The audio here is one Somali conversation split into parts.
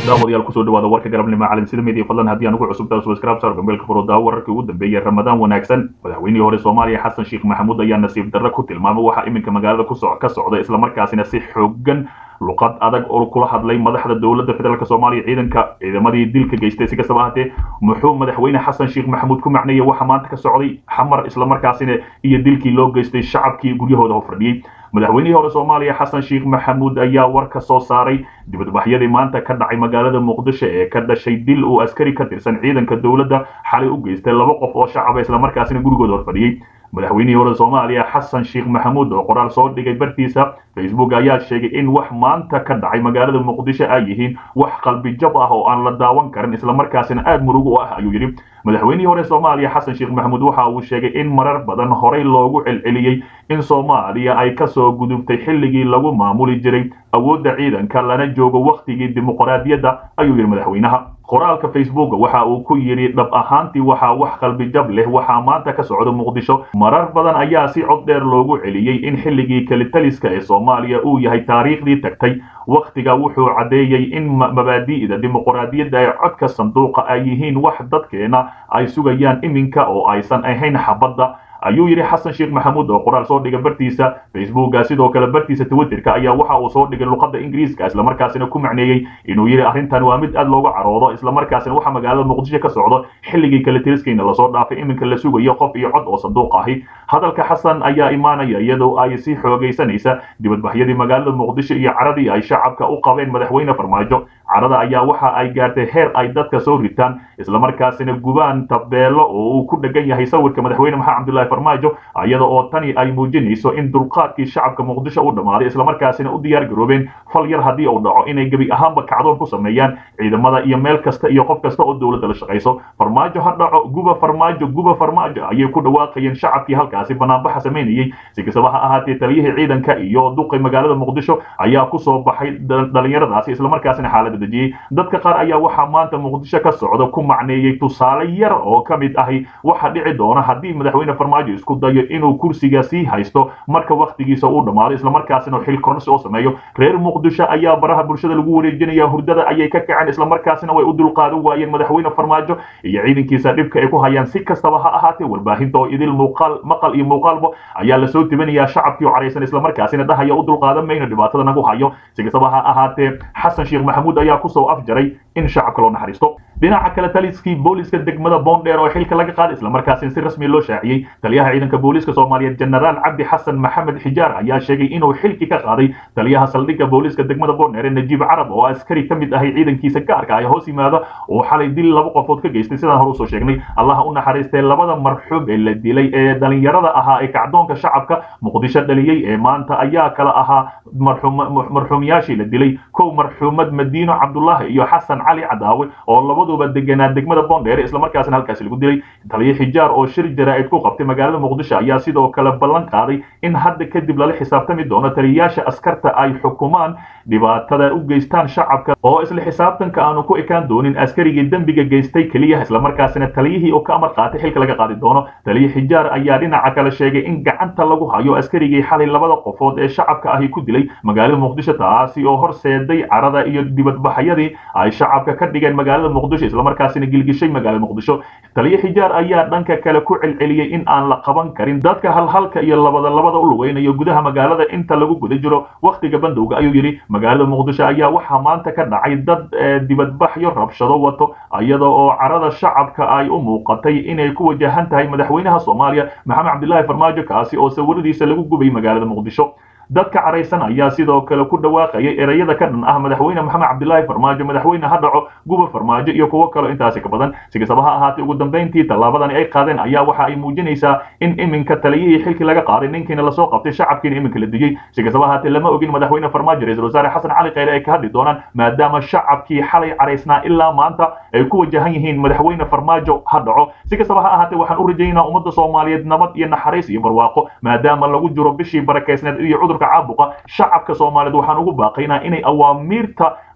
daawadayaal kusoo dhawaada warka galabnimo caalamsida media fadlan haddii aan ugu cusubtaa subscribe saar gambeelka furoodaa wararkii ugu dambeeyay ramadaan wanaagsan madaxweynihii hore soomaaliya xasan sheekh maxamuud ayaa nasiib darre ku tilmaamay waxaa iminka magaalada kuso ka socda islamarkaasina si xoogan luqad adag oo kula hadlay madaxda dowladda federaalk soomaaliya ciidanka ciidamadii dilka geystay si kastaba ahaatee muxuu madaxweyne xasan sheekh maxamuud ku macneeyey waxa maanta ka socday xamar islamarkaasina iyo dilkii loo geystay shacabkii guryahooda hofadhiyey madaxweynihii hore soomaaliya xasan sheekh maxamuud ayaa war ka soo saaray dibadbaxyadii maanta ka dhacay magaalada muqdisho ee ka dhashay dil uu askari ka tirsan ciidanka dowladda xalay u geystay laba qof oo shacaba islamarkaasina gurigooda horfadhiyey madaxweynihii hore soomaaliya xasan sheekh maxamuud oo qoraal soo dhigay bartiisa facebook ayaa sheegay in wax maanta ka dhacay magaalada muqdisho ay yihiin wax qalbi jab ah oo aan la daawan karin islamarkaasina aada murug u ah ayuu yidhi madaxweynihii hore soomaaliya xasan sheekh maxamuud waxa uu sheegay in marar badan horey loogu celceliyey in soomaaliya ay kasoo gudubtay xilligii lagu maamuli jiray awoodda ciidanka lana joogo wakhtigii dimuqraadiyadda ayuu yidhi madaxweynaha qoraalka facebook waxa uu ku yidhi dhab ahaantii waxaa wax qalbi jab leh waxaa maanta ka socda muqdisho marar badan ayaa si cod dheer loogu celiyey in xilligii kelitaliska ee soomaaliya uu yahay taariikhdii tagtay wakhtiga wuxuu caddeeyey in mabaadi'da dimuqraadiyadda ee codka sanduuqa ay yihiin wax dadkeena ay sugayaan iminka oo aysan ahayn xabadda ayuu yidhi xasan sheekh maxamuud oo qoraal soo dhiga bartiisa facebooka sidoo kale bartiisa twitterka ayaa waxa uu soo dhigay luqadda ingiriiska islamarkaasina ku macneeyey inuu yidhi arrintan waa mid aad looga caroodo islamarkaasina waxa magaalada muqdisho ka socdo xilligii kale tiriskayna lasoo dhaafay iminka la sugayo qof iyo cod oo sanduuq ahi hadalka xasan ayaa imaanaya iyadoo ay sii xoogaysanaysa dibadbaxyadii magaalada muqdisho iyo caradii ay shacabka u qabeen madaxweyne farmaajo carada ayaa waxa ay gaartay heer ay dadka soo ritaan islamarkaasina gubaan tabeelo oo uu ku dhegan yahay sawirka madaxweyne maxamed cabdullahi farmaajo iyada oo tani ay muujinayso in dulqaadkii shacabka muqdisho u dhammaaday islamarkaasina u diyaar garoobeen fal yar haddii uu dhaco inay gebi ahaanba kacdoon ku sameeyaan ciidamada iyo meel kasta iyo qof kasta oo dowladda la shaqayso farmaajo ha dhaco guba farmaajo guba farmaajo ayay ku dhawaaqayeen shacabkii halkaasi banaanbaxa samaynayey si kastaba ha ahaatee taliyihii ciidanka iyo duqi magaalada muqdisho ayaa kusoo baxay dhalinyaradaasi islamarkaasina xaalada dejiyey dadka qaar ayaa waxaa maanta muqdisho ka socda ku macneeyey tusaale yar oo ka mid ahi waxa dhici doona haddii madaxweyne farmaajo isku dayo inuu kursiga sii haysto marka wakhtigiisa uu dhammaado islamarkaasina xil kornsi oo sameeyo reer muqdisho ayaa baraha bulshada lagu wareejinaya hurdada ayay ka kaceen islamarkaasina way u dulqaadan waayeen madaxweyne farmaajo iyo ciidankiisa dhibka ay ku hayaan si kastaba ha ahaatee warbaahinta oo idil muuqaal maqal iyo muuqaalba ayaa lasoo tibinayaa shacabkii oo caraysan islamarkaasina dhahaya u dulqaadan mayno dhibaatada nagu hayo si kastaba ha ahaatee xasan sheekh maxamuud ayaa kusoo afjaray in shacabka loo naxariisto dhinaca kale taliskii booliska degmada boondheer oo xilka laga qaaday islamarkaasina si rasmi loo shaaciyey taliyaha ciidanka booliska soomaaliyeed jenaraal cabdi xasan maxamed xijaar ayaa sheegay inuu xilki ka qaaday taliyaha saldhigga booliska degmada boondheer ee najiib carab oo askari ka mid ahay ciidankiisa gaarka ay hoos yimaada oo xalay dil laba qofood ka geystay sidaan hore usoo sheegnay allaha u naxariistay labada marxuum ee la dilay ee dhalinyarada ahaa ee kacdoonka shacabka muqdisho dhaliyey ee maanta ayaa kala ahaa marxuumyaashii la dilay kow marxuumad madiino cabdulaahi iyo xasan cali cadaawe oo labaduba deganaa degmada boondheer islamarkaasina halkaasi lagu dilay taliye xijaar oo shir jaraa'id ku qabtay magaalada muqdisho ayaa sidoo kale ballan qaaday in hadda kadib lala xisaabtami doono taliyayaasha askarta ay xukumaan dhibaatada u geystaan shacabka oo isla xisaabtanka aanu ku ekaan doonin askarigii dembiga geystay keliya islamarkaasina taliyihii oo ka amar qaatay xilka laga qaadi doono taliye xijaar ayaa dhinaca kale sheegay in gacanta lagu hayo askarigii xalay labada qofood ee shacabka ahi ku dilay magaalada muqdisho taasi oo horseeday carada iyo dibadbaxyadii ay shacabka ka dhigeen magaalada muqdisho islamarkaasina gilgishay magaalada muqdisho taliye xijaar ayaa dhanka kale ku celceliyey in aan la qaban karin dadka halhalka iyo labada labada u lugeynayo gudaha magaalada inta lagu guda jiro wakhtiga bandowga ayuu yidhi magaalada muqdisho ayaa waxaa maanta ka dhacay dad dibadbaxyo rabshado wato iyada oo carada shacabka ay u muuqatay inay ku wajahan tahay madaxweynaha soomaaliya maxamed cabdilaahi farmaajo kaasi oo sawiradiisa lagu gubay magaalada muqdisho dadka caraysan ayaa sidoo kale ku dhawaaqayay ereyada ka dhan ah madaxweyne maxamed cabdilaahi farmaajo madaxweyne ha dhaco guba farmaajo iyo kuwo kaleo intaasi ka badan si kastaba ha ahaatee ugu dambayntii tallaabadani ay qaadeen ayaa waxa ay muujinaysaa in iminka taliyihii xilkii laga qaaday ninkiina lasoo qabtay shacabkiina iminka la diyey si kastaba ahaatee lama ogin madaxweyne farmaajo ra-isul wasaare xasan cali khayre ay ka hadli doonaan maadaama shacabkii xalay caraysnaa ilaa maanta ay ku wajahan yihiin madaxweyne farmaajo ha dhaco si kastaba ha ahaatee waxaan u rajaynaa ummadda soomaaliyeed nabad iyo naxariis iyo barwaaqo maadaama lagu jiro bishii barakeysneed iyo cudurka caabuqa shacabka soomaaliyeed waxaan ugu baaqaynaa inay awaamiirta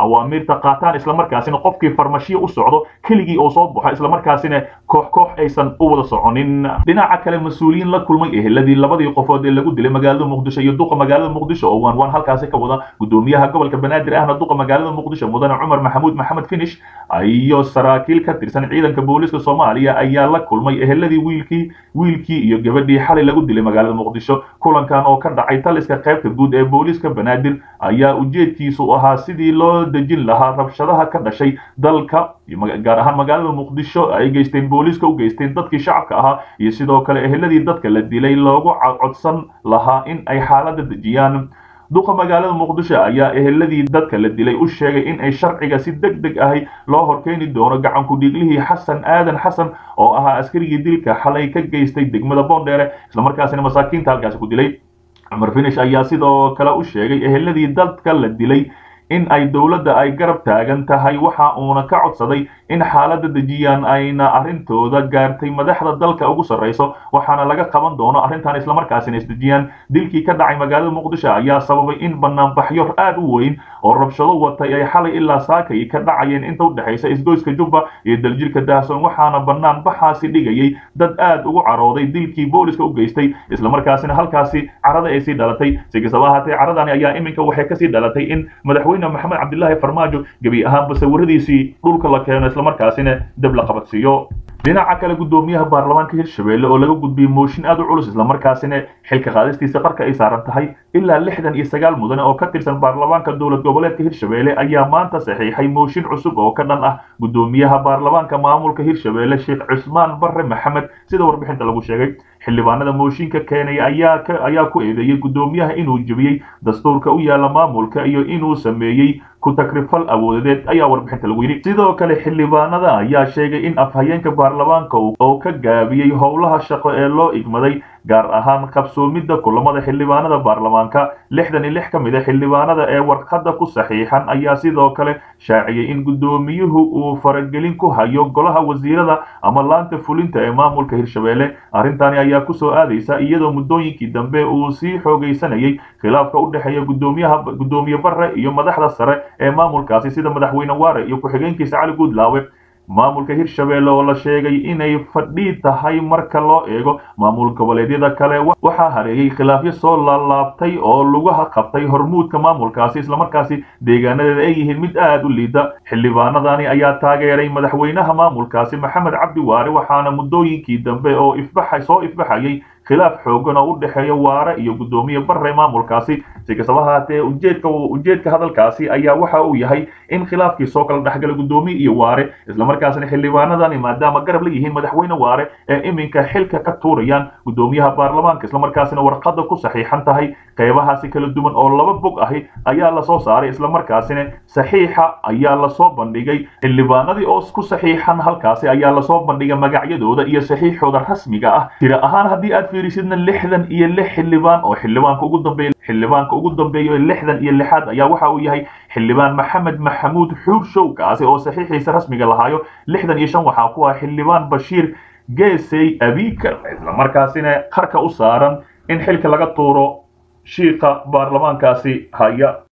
awaamiirta qaataan islamarkaasina qofkii farmashiyo u socdo keligii oo soo baxo islamarkaasina koox koox aysan u wada soconin dhinaca kale mas-uuliyiin la kulmay eheladii labadii qofood ee lagu dilay magaalada muqdisho iyo duqa magaalada muqdisho oo waan waan halkaasi ka wada gudoomiyaha gobolka banaadir ahna duqa magaalada muqdisho mudane cumar maxamuud maxamed finish iyo saraakiil ka tirsan ciidanka booliska soomaaliya ayaa la kulmay eheladii wiilkii wiilkii iyo gabadhii xalay lagu dilay magaalada muqdisho kulankan oo ka dhacay taliska qaybta guud ee booliska banaadir ayaa ujeedkiisu ahaa sidii loo dejin lahaa rabshadaha ka dhashay dalka gaar ahaan magaalada muqdisho ay geysteen booliska u geysteen dadkii shacabka ahaa iyo sidoo kale eheladii dadka la dilay loogu codsan lahaa in ay xaaladda dejiyaan duqa magaalada muqdisho ayaa eheladii dadka la dilay u sheegay in ay sharciga si deg deg ahi loo horkeeni doono gacanku dhiiglihii xasan aadan xasan oo ahaa askarigii dilka xalay ka geystay degmada boondheere islamarkaasina masaakiinta halkaasi ku dilay cumar finish ayaa sidoo kale u sheegay eheladii dadka la dilay in ay dowladda ay garab taagan tahay waxa uuna ka codsaday in xaaladda dejiyaan ayna arrintooda gaartay madaxda dalka ugu sarrayso waxaana laga qaban doono arrintan islamarkaasina isdejiyaan dilkii ka dhacay magaalada muqdisho ayaa sababay in banaanbaxyo aad u weyn oo rabshado watay ay xalay ilaa saakay ka dhacayeen inta u dhexaysa isgoyska jubba iyo daljirka daahsoon waxaana banaanbaxaasi dhigayay dad aad ugu carooday dilkii booliska u geystay islamarkaasina halkaasi carada ay sii dhalatay si kastaba ahaatee caradani ayaa iminka waxay kasii dhalatay in madaxweyne maxamed cabdilaahi farmaajo gebi ahaanba sawiradiisii dhulka la keeno islamarkaasina dab la qabadsiiyo dhinaca kale gudoomiyaha baarlamaanka hirshabelle oo laga gudbiyey mooshin aad u culus islamarkaasina xilka qaadistiisa qarka ay saaran tahay ilaa lixdan iyo sagaal mudane oo ka tirsan baarlamaanka dowlad goboleedka hirshabelle ayaa maanta saxiixay mooshin cusub oo ka dhan ah gudoomiyaha baarlamaanka maamulka hirshabelle sheekh cusmaan barre maxamed sida warbixinta lagu sheegay xildhibaanada mooshinka keenay ayaa ayaa ku eedeeyey gudoomiyaha inuu jebiyey dastuurka u yaala maamulka iyo inuu sameeyey ku takrifal awoodeed ayaa warbixinta lagu yidhi sidoo kale xildhibaanada ayaa sheegay in afhayeenka baarlamaanka oo ka gaabiyey howlaha shaqo ee loo igmaday gaar ahaan qabsoomidda kulamada xildhibaanada baarlamaanka lixdan iyo lix ka mid a xildhibaanada ee warqadda ku saxiixan ayaa sidoo kale shaaciyey in gudoomiyuhu uu faragelin ku hayo golaha wasiirada ama laanta fulinta ee maamulka hirshabelle arrintani ayaa kusoo aadaysa iyadoo muddooyinkii dambe uu sii xoogaysanayay khilaafka u dhexeeya gudoomiyaha gudoomiye barre iyo madaxda sare ee maamulkaasi sida madaxweyne waare iyo ku-xigeenkiisa cali guudlaawe maamulka hirshabelle oo la sheegay inay fadhii tahay marka loo eego maamul goboleedyada kale waxaa hareeyey khilaafyo soo laalaabtay oo lugaha qabtay hormuudka maamulkaasi islamarkaasi deegaanadeeda ay yihiin mid aad u liida xildhibaanadani ayaa taageeray madaxweynaha maamulkaasi maxamed cabdi waare waxaana muddooyinkii dambe oo ifbaxa soo ifbaxayay khilaaf xoogan oo u dhexeeya waare iyo gudoomiye barre maamulkaasi si kastaba haatee ujeedka ujeedka hadalkaasi ayaa waxa uu yahay in khilaafkii soo kala dhexgala gudoomiye iyo waare islamarkaasina xildhibaanadani maadaama garab la yihiin madaxweyne waare ee iminka xilka ka tuurayaan gudoomiyaha baarlamaanka islamarkaasina warqadda ku saxiixan tahay qeybahaasi kala duwan oo laba bog ahi ayaa lasoo saaray islamarkaasina saxiixa ayaa lasoo bandhigay xildhibaanadii oo ku saxiixan halkaasi ayaa lasoo bandhigay magacyadooda iyo saxiixooda rasmiga ah tira ahaan haddii aad fiirisidna lixdan iyo lix xildhibaan oo xildhibaanka ugu dambeeya xildhibaanka ugu dambeeya lixdan iyo lixaad ayaa waxa uu yahay xildhibaan maxamed maxamuud xuur show kaasi oo saxiixiisa rasmiga lahaayo lixdan iyo shan waxaa ku ah xildhibaan bashiir geesey abiikar islamarkaasina qarka u saaran in xilka laga tuuro shiika baarlamaankaasi haya